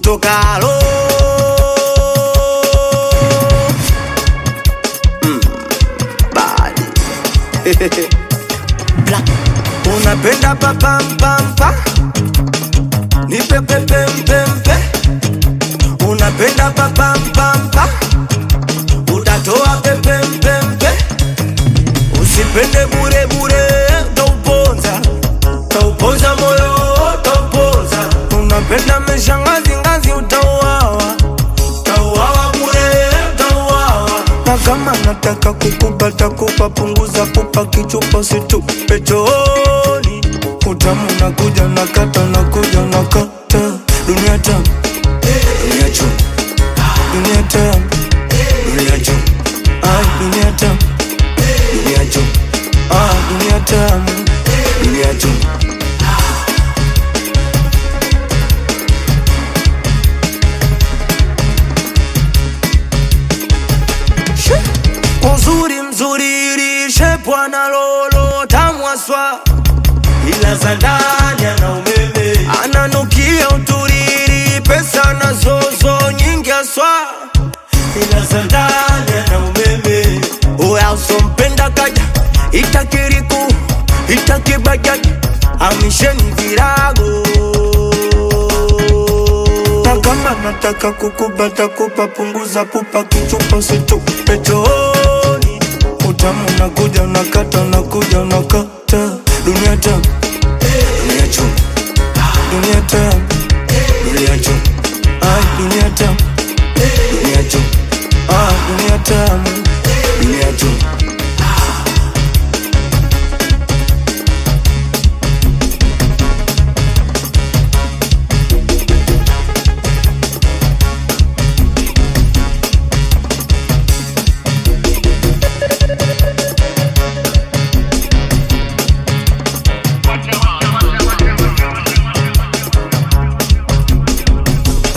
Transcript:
kutoka alo mm, bad. Black. unapenda papampampa nipepepempempe unapenda papampampa utatoa pepempempe usipende burebure tauponza tauponza moyo tauponza unapenda meshangazingazi utauawa tauawa bure tauawa na kama nataka kukupata kupa punguza kupa kichupa situpe chooni utamu nakuja nakata nakuja nakata dunia tamu dunia chum dunia tamu dunia chum ai dunia tamu dunia chum ah dunia tamu dunia chum uzuri mzuri lishe bwana lolo tamwaswa ila za ndani ana umeme ananukia uturiri pesa na zozo nyingi aswa ila za ndani ana umeme uya usompenda kaja itakiriku itakibajaji amisheni virago na kama nataka kukubata kupa punguza pupa kichupa situpe chooni utamu nakuja nakata nakuja naka